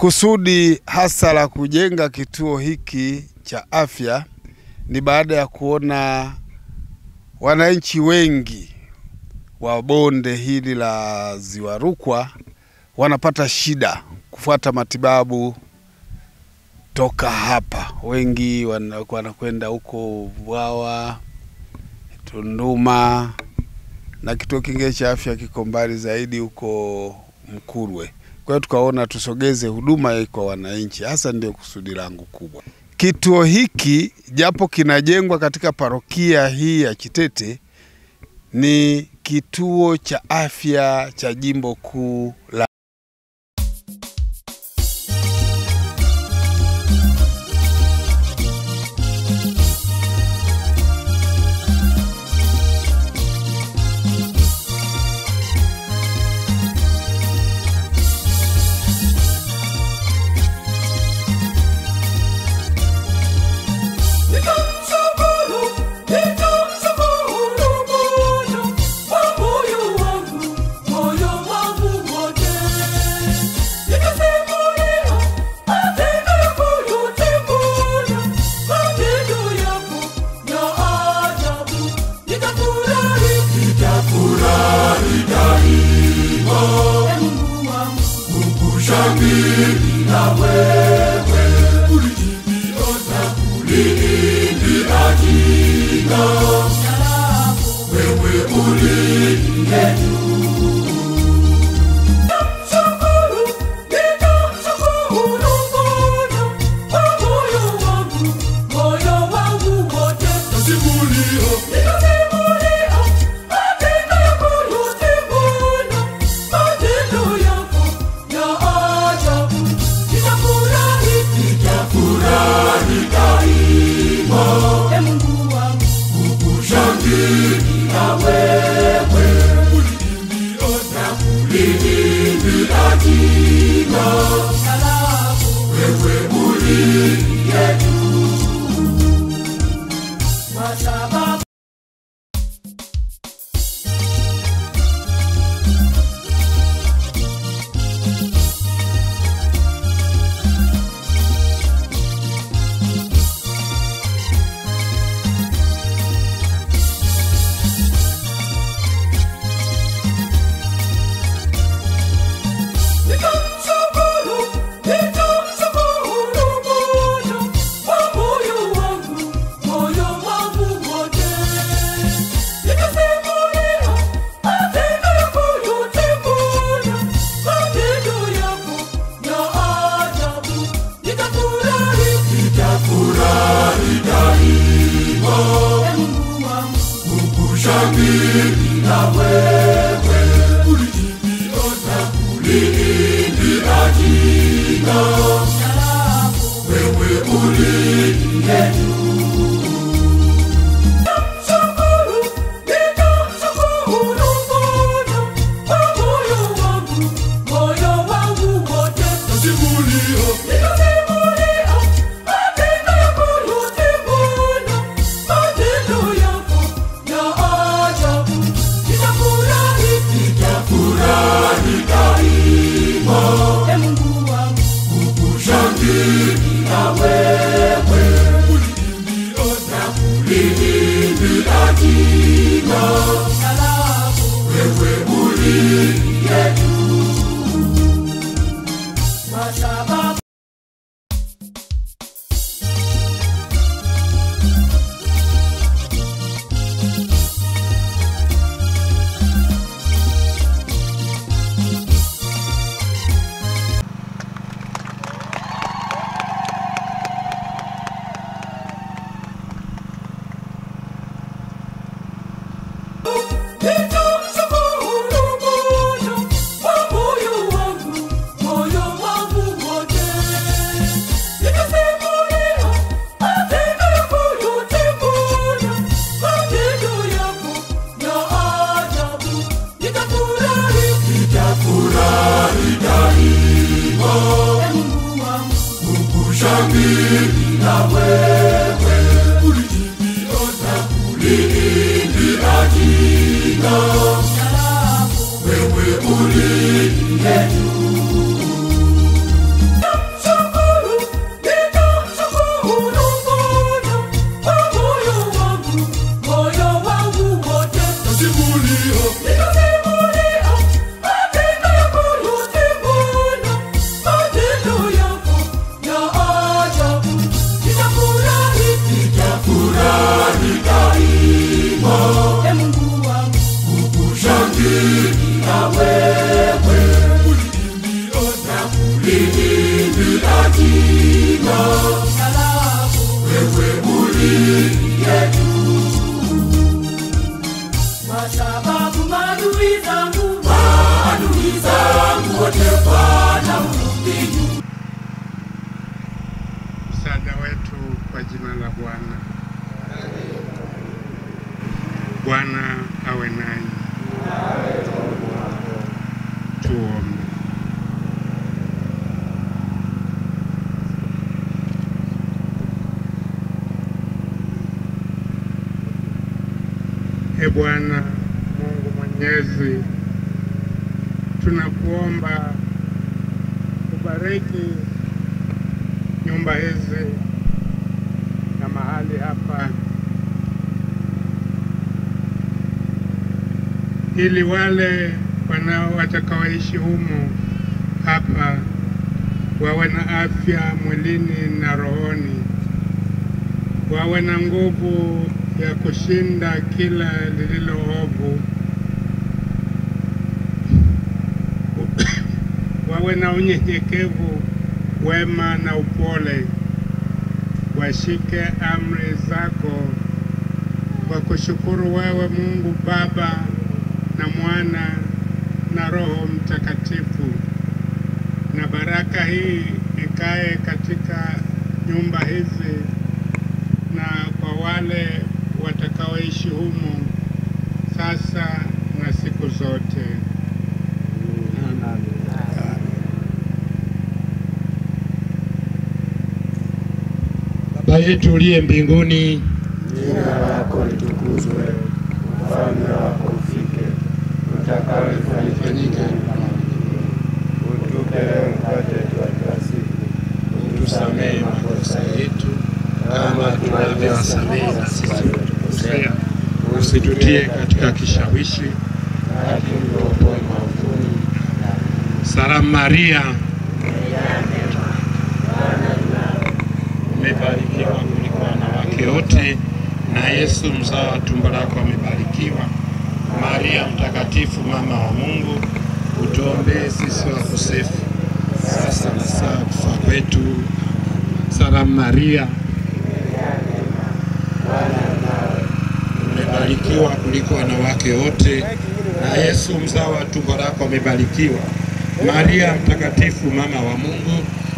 Kusudi hasa la kujenga kituo hiki cha afya ni baada ya kuona wananchi wengi wa bonde hili la Ziwa Rukwa wanapata shida kufuata matibabu toka hapa. Wengi wana- wanakwenda huko Vwawa, Tunduma na kituo kingine cha afya kiko mbali zaidi huko Mkurwe. Kwa hiyo tukaona tusogeze huduma hii kwa wananchi, hasa ndio kusudi langu kubwa. Kituo hiki japo kinajengwa katika parokia hii ya Chitete, ni kituo cha afya cha jimbo kuu la Nitamshukuru, nitamshukuru Bwana kwa moyo wangu, moyo wangu wote. Nitasimulia matendo yako yote Bwana, matendo yako ya ajabu. Nitafurahi, nitafurahi daima. Ee Mungu wangu, kukushangilia wewe. Uliniona uliniimbia jina wewe uliye juu. Nitamshukuru, nitamshukuru Bwana kwa moyo wangu, moyo wangu wote. Nitasimulia, nitasimulia matendo yako yote Bwana, matendo yako ya ajabu. Nitafurahi, nitafurahi daima. Ee Mungu wangu, kukushangilia wewe. Uliniona, uliniimbia jina lako. Wewe uliye juu. Kwa sababu Nitamshukuru, nitamshukuru Bwana kwa moyo wangu, moyo wangu wote. Nitasimulia matendo yako yote Bwana, matendo yako ya ajabu. Nitafurahi, nitafurahi daima. Ee Mungu wangu, kukushangilia wewe. Uliniona, uliniimbia jina lako. Wewe uliye juu. Nitamshukuru, nitamshukuru Bwana kwa moyo wangu, moyo wangu wote. Nitasimulia, nitasimulia matendo yako yote Bwana, matendo yako ya ajabu. Nitafurahi, nitafurahi daima. Ee Mungu wangu, kukushangilia wewe. Uliniona, uliniimbia jina lako. Wewe uliye juu. Kwa sababu Nitamshukuru Bwana kwa moyo wangu, moyo wangu wote. Nitasimulia matendo yako yote Bwana, matendo yako ya ajabu. Nitafurahi, nitafurahi daima. Ee Mungu wangu, kukushangilia wewe. Uliniona, uliniimbia jina lako. Wewe uliye juu. msaada wetu kwa jina la Bwana. Bwana awe nanyi. Tuombe. E Bwana Mungu Mwenyezi, tunakuomba ubariki nyumba hizi na mahali hapa, ili wale wanao watakaoishi humu hapa wawe na afya mwilini na rohoni, wawe na nguvu ya kushinda kila lililo ovu, wawe na unyenyekevu, wema na upole, washike amri zako kwa kushukuru wewe Mungu Baba na Mwana na Roho Mtakatifu, na baraka hii ikae katika nyumba hizi na kwa wale watakaoishi humu sasa na siku zote. Amen. Baba yetu uliye mbinguni, Jina lako litukuzwe, ufalme wako ufike, utakalo lifanyike Utupe leo mkate wetu wa kila siku, utusamehe makosa yetu kama tunavyowasamehe na sisi waliotukosea, usitutie katika kishawishi, lakini utuokoe maovuni. Salamu Maria, umebarikiwa kuliko wanawake wote, na Yesu mzao wa tumbo lako amebarikiwa. Maria mtakatifu, mama wa Mungu, utuombee sisi wakosefu, sasa na saa ya kufa kwetu. Salamu Maria, umebarikiwa kuliko wanawake wote, na Yesu mzao wa tumbo lako amebarikiwa. Maria mtakatifu, mama wa Mungu,